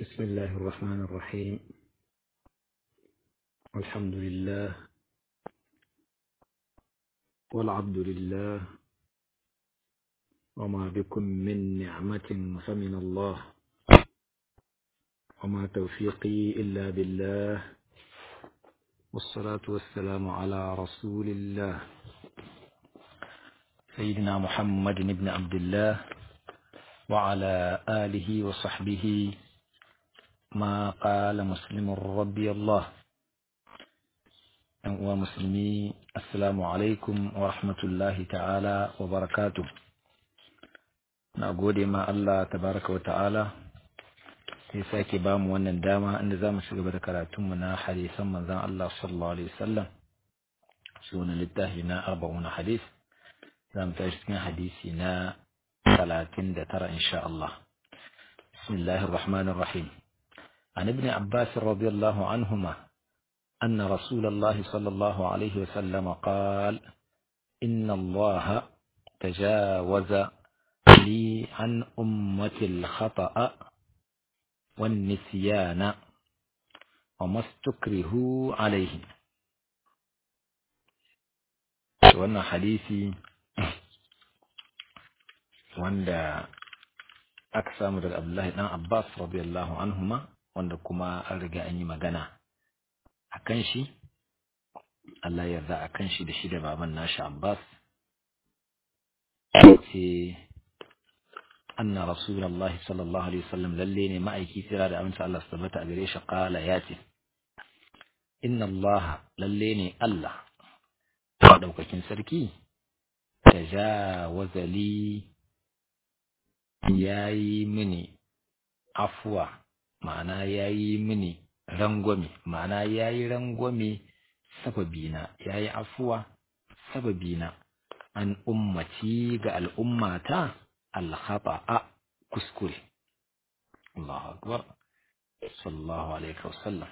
بسم الله الرحمن الرحيم والحمد لله والعبد لله وما بكم من نعمة فمن الله وما توفيقي إلا بالله والصلاة والسلام على رسول الله سيدنا محمد بن عبد الله وعلى آله وصحبه ما قال مسلم رضي الله ومسلمي السلام عليكم ورحمة الله تعالى وبركاته نقول ما الله تبارك وتعالى ya sake ba mu wannan dama inda za mu ci gaba da karatunmu na hadisan manzan Allah sallallahu alaihi wasallam sunan littafi na arba'una hadis za mu tashi cikin hadisi na talatin da tara insha Allah bismillahir rahmanir rahim عن ابن عباس رضي الله عنهما أن رسول الله صلى الله عليه وسلم قال إن الله تجاوز لي عن أمة الخطأ والنسيان وما استكرهوا عليه wannan hadisi wanda aka samu daga Abdullahi dan Abbas radiyallahu anhuma wanda kuma an riga an yi magana a kan shi Allah yarda a kan shi da shi da baban nashi Abbas ce anna rasulullahi sallallahu alaihi wasallam lalle ne ma'aiki tira da aminta Allah su tabbata a gare shi qala ya ce inna Allah lalle ne Allah daukakin sarki tajawaza li yayi mini afwa ma'ana yayi mini rangwame ma'ana yayi rangwame sababina yayi afuwa sababina an ummati ga al'ummata alkhata'a kuskure Allahu akbar sallallahu alaihi wasallam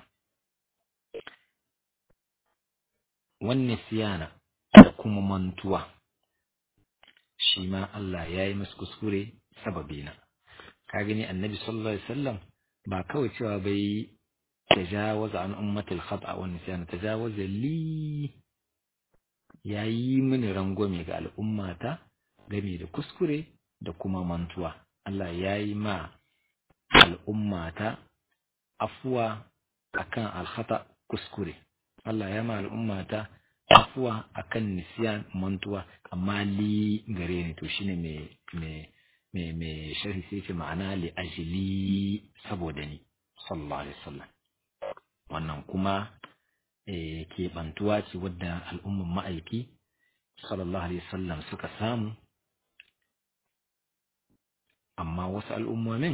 wannan siyana da kuma mantuwa shi ma Allah ya yi masu kuskure sababina ka gani annabi sallallahu alaihi wasallam ba kawai cewa bai tajawaza an ummatil khata wa nisyan tajawaza li yayi mini rangwame ga al'ummata game da kuskure da kuma mantuwa Allah yayi ma al'ummata afuwa akan alkhata kuskure Allah ya ma al'ummata afuwa akan nisyan mantuwa amma li gare ni to shine me me me me sharhi sai ce ma'ana li ajli saboda ni sallallahu alaihi wasallam wannan kuma eh ke bantuwa ce wadda al'umman ma'aiki sallallahu alaihi wasallam suka samu amma wasu al'ummomin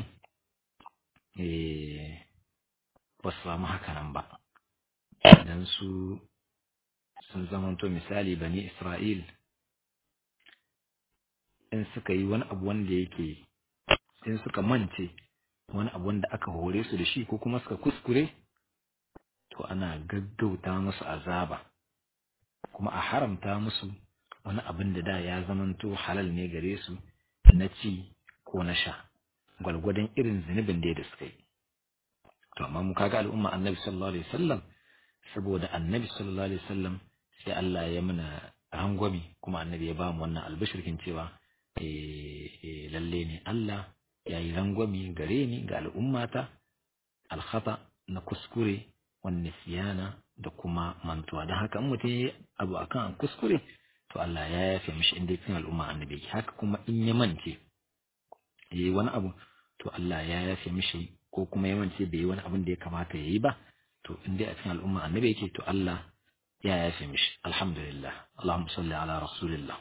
eh ba su samu haka nan ba idan su sun zamanto misali bani Isra'il in suka yi wani abu wanda yake in suka mance wani abu wanda aka hore su da shi ko kuma suka kuskure to ana gaggauta musu azaba kuma a haramta musu wani abin da da ya zamanto halal ne gare su na ci ko na sha gwalgwadon irin zunubin da suka yi to amma mu kaga al'umma annabi sallallahu alaihi wasallam saboda annabi sallallahu alaihi wasallam sai Allah ya mana rangwami kuma annabi ya ba mu wannan albishirkin cewa eh lalle ne Allah ya yi rangwami gare ni ga al'ummata alkhata na kuskure wani siyana da kuma mantuwa don haka mutum ya abu akan kuskure to Allah ya yafe mishi inda cikin al'umma annabi haka kuma in ya mance yayi wani abu to Allah ya yafe mishi ko kuma ya mance bai yi wani abin da ya kamata ya yi ba to in dai a cikin al'umma annabi yake to Allah ya yafe mishi alhamdulillah Allahumma salli ala rasulillah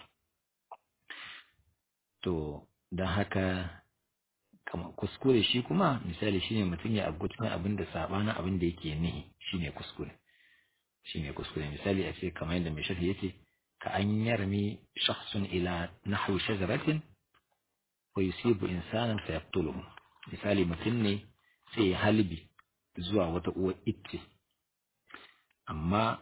to dan haka kamar kuskure shi kuma misali shine mutum ya abu cikin abin da sabanin abin da yake nihi shine kuskure shine kuskure misali a ce kamar yadda mai shafi yace ka an yarmi shakhsun ila nahwi shajaratin wa yusibu insanan fa yaqtuluhu misali mutum ne sai ya halbi zuwa wata uwar itce amma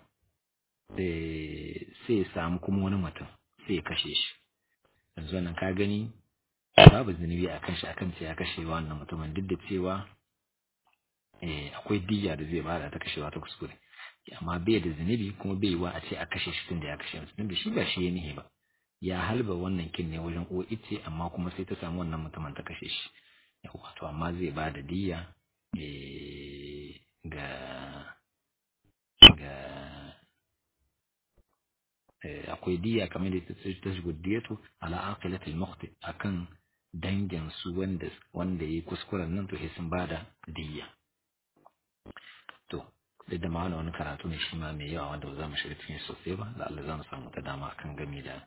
sai ya samu kuma wani mutum sai ya kashe shi yanzu nan ka gani babu zunubi a kan shi akan ce ya kashe wannan mutumin duk da cewa eh akwai diya da zai bada ta kashewa ta kuskure amma bai da zunubi kuma bai wa a ce a kashe shi tun da ya kashe mutum da shi ba shi ya nihi ba ya halba wannan kin ne wajen uwa ice amma kuma sai ta samu wannan mutumin ta kashe shi yawa to amma zai ba da diya ga ga akwai diya kamar da ta shigo diyatu ala aqilati al-mukhti akan dangin su wanda wanda yayi kuskuren nan to sai sun bada diya to duk da ma'ana wani karatu ne shi ma mai yawa wanda ba za mu shiga cikin sosai ba da Allah za mu samu ta dama kan game da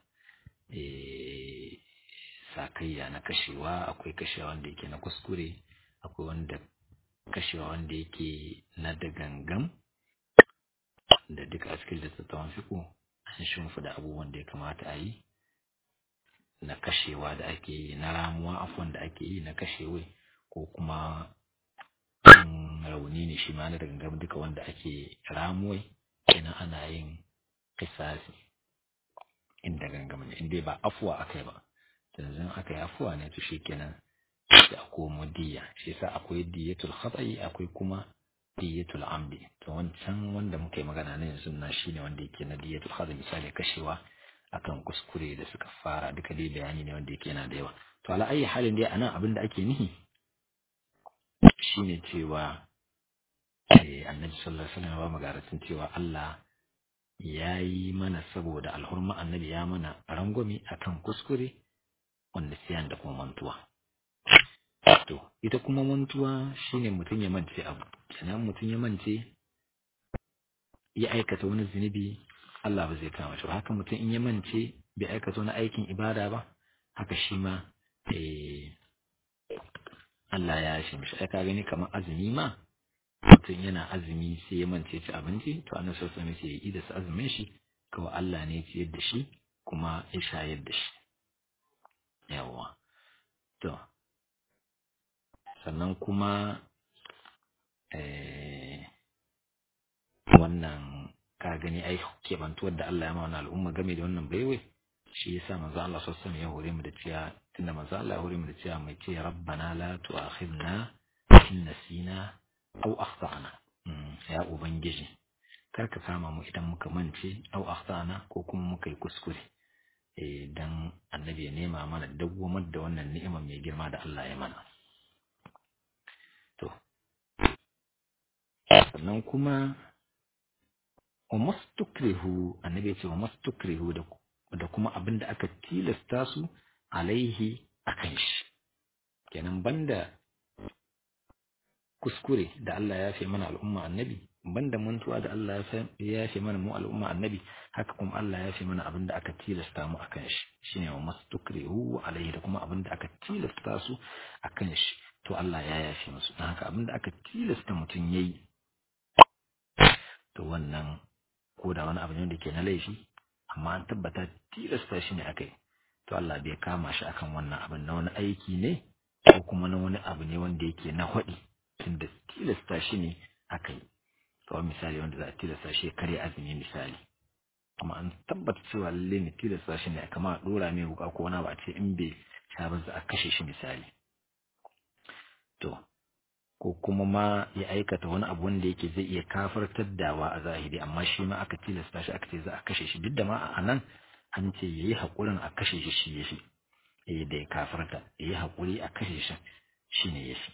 sakayya na kashewa akwai kashewa wanda yake na kuskure akwai wanda kashewa wanda yake na da gangan da duka a cikin littattafan fiko an shimfida abubuwan da ya kamata a yi na kashewa da ake yi na ramuwa afuwan da ake yi na kashewa ko kuma rauni ne shi ma na da gangan duka wanda ake ramuwai kenan ana yin kisasi inda gangam ne inda ba afuwa akai ba yanzu aka yi afuwa ne to shikenan sai a komo diya shi yasa akwai diyatul khata'i akwai kuma diyatul amdi to wancan wanda muka yi magana ne yanzu na shine wanda yake na diyatul khata'i misali kashewa akan kuskure da suka fara duka dai bayani ne wanda yake yana da yawa to ala ayi halin dai anan abin da ake nihi shine cewa annabi sallallahu alaihi wasallam ba magaratin cewa Allah ya yi mana saboda alhurma annabi ya mana rangwame akan kuskure wanda siyan da kuma mantuwa to ita kuma mantuwa shine mutum ya mance abu kenan mutum ya mance ya aikata wani zunubi Allah ba zai kama shi haka mutum in ya mance bai aikata wani aikin ibada ba haka shi ma Allah ya shi mishi ai ka gani kamar azumi ma mutum yana azumi sai ya mance ci abinci to annabi sallallahu alaihi wasallam sai ya da azumin shi kawai Allah ne ya ciyar da shi kuma ya shayar da shi yawa to sannan kuma wannan ka gani ai kebantuwar da Allah ya ma wani al'umma game da wannan baiwai shi yasa manzo Allah sallallahu alaihi wasallam ya hore mu da cewa tunda manzo Allah ya hore mu da cewa mai ce rabbana la tu'akhidna in nasina aw akhtana ya ubangiji kar ka kama mu idan muka mance aw akhtana ko kuma muka yi kuskure eh dan annabi ya nema mana dawwamar da wannan ni'imar mai girma da Allah ya mana to sannan kuma wa mastukrihu annabi ya ce wa mastukrihu da da kuma abin da aka tilasta su alaihi akan shi kenan banda kuskure da Allah ya fi mana al'umma annabi banda mantuwa da Allah ya fi mana mu al'umma annabi haka kuma Allah ya fi mana abin da aka tilasta mu akan shi shine wa mastukrihu alaihi da kuma abin da aka tilasta su akan shi to Allah ya yafe musu dan haka abin da aka tilasta mutum yayi to wannan ko da wani abu ne da ke na laifi amma an tabbata tilasta shi ne akai to Allah bai kama shi akan wannan abin na wani aiki ne ko kuma na wani abu ne wanda yake na hwaɗi tunda tilasta shi ne akai kawai misali wanda za a tilasta shi kare azumi misali kuma an tabbata cewa lalle ne tilasta shi ne kama a dora mai wuka ko wani ba ce in bai sha ba za a kashe shi misali to ko kuma ma ya aikata wani abu wanda yake zai iya kafartar dawa a zahiri amma shi ma aka tilasta shi aka ce za a kashe shi duk da ma a nan an ce yayi haƙurin a kashe shi shi yafi eh da ya kafarta yayi haƙuri a kashe shi shine yafi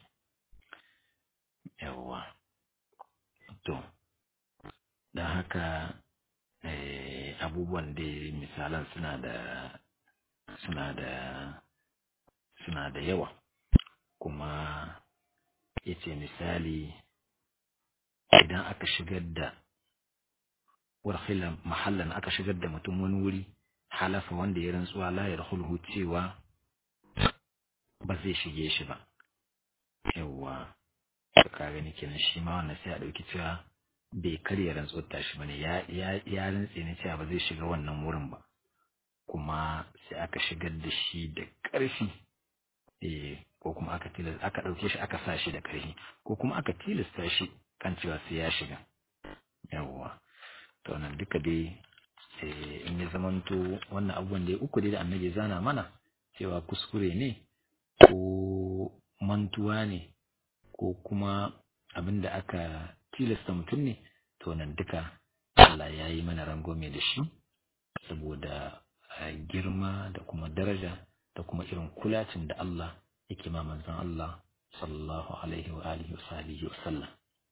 yawwa to don haka abubuwan da misalan suna da suna da suna da yawa kuma ya ce misali idan aka shigar da warhilan mahallan aka shigar da mutum wani wuri halafa wanda ya rantsuwa la ya rahulhu cewa ba zai shige shi ba yawwa ka gani kenan shi ma wannan sai a ɗauki cewa bai karya rantsuwar tashi bane ya ya ya rantse ne cewa ba zai shiga wannan wurin ba kuma sai aka shigar da shi da ƙarfi eh ko kuma aka tilasta aka ɗauke shi aka sa shi da ƙarfi ko kuma aka tilasta shi kan cewa sai ya shiga yawwa to nan duka dai in ya zamanto wannan abubuwan da uku dai da annabi zana mana cewa kuskure ne ko mantuwa ne ko kuma abinda aka tilasta mutum ne to nan duka Allah ya yi mana rangwame da shi saboda girma da kuma daraja da kuma irin kulacin da Allah yake ma manzon Allah sallallahu alaihi wa alihi wa sahbihi wa sallam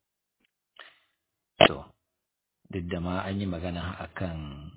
to duk da ma an yi magana akan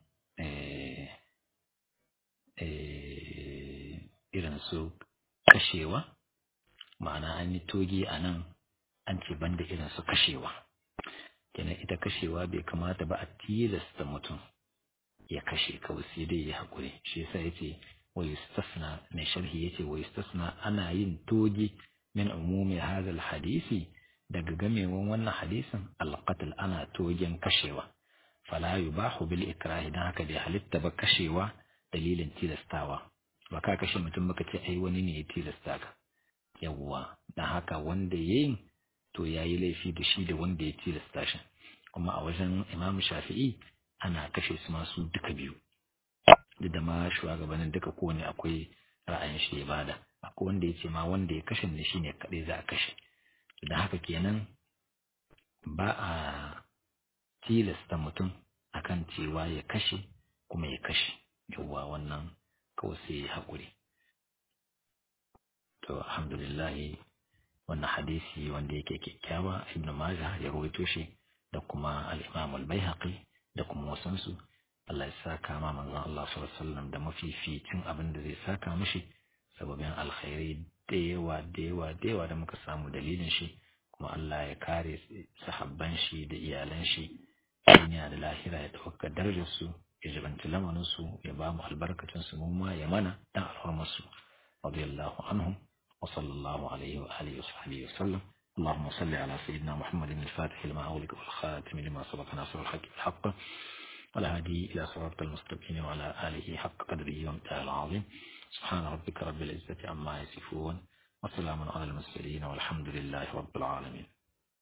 irin su kashewa ma'ana an yi togi a nan an ce banda irin su kashewa kenan ita kashewa bai kamata ba a tilasta mutum ya kashe kawai sai dai ya haƙuri shi yasa yace wa yustasna mai sharhi yace wa yustasna ana yin togi min umumi hadha hadisi daga gamewan wannan hadisin alqatl ana togen kashewa fala yubahu bil ikrahi dan haka bai halitta ba kashewa dalilin tilastawa ba ka kashe mutum baka ce ai wani ne ya tilasta ka yawwa dan haka wanda yayin to yayi laifi da shi da wanda ya tilasta shi kuma a wajen Imam Shafi'i ana kashe su masu duka biyu duk da ma shugabannin duka kowane akwai ra'ayin shi ya bada akwai wanda ya ce ma wanda ya kashe ne shine kadai za a kashe da haka kenan ba a tilasta mutum akan cewa ya kashe kuma ya kashe yawwa wannan kawai sai ya haƙuri to alhamdulillah wannan hadisi wanda yake kyakkyawa ibnu majah ya rawaito shi da kuma al-imam al-baihaqi da kuma wasansu Allah ya saka ma manzon Allah sallallahu alaihi wasallam da mafificin abin da zai saka mishi sababin alkhairi da yawa da yawa da yawa da muka samu dalilin shi kuma Allah ya kare sahabban shi da iyalan shi duniya da lahira ya ɗauka darajar su ya jibanci lamarin su ya ba mu albarkacin su mu ma ya mana dan alhurmar su radiyallahu anhum wa sallallahu alaihi wa alihi wa sahbihi wa sallam اللهم صل على سيدنا محمد الفاتح لما أغلق والخاتم لما سبق ناصر الحق الحق والهادي إلى صراط المستقيم وعلى آله حق قدره وامتاع العظيم سبحان ربك رب العزة عما يصفون وسلام على المرسلين والحمد لله رب العالمين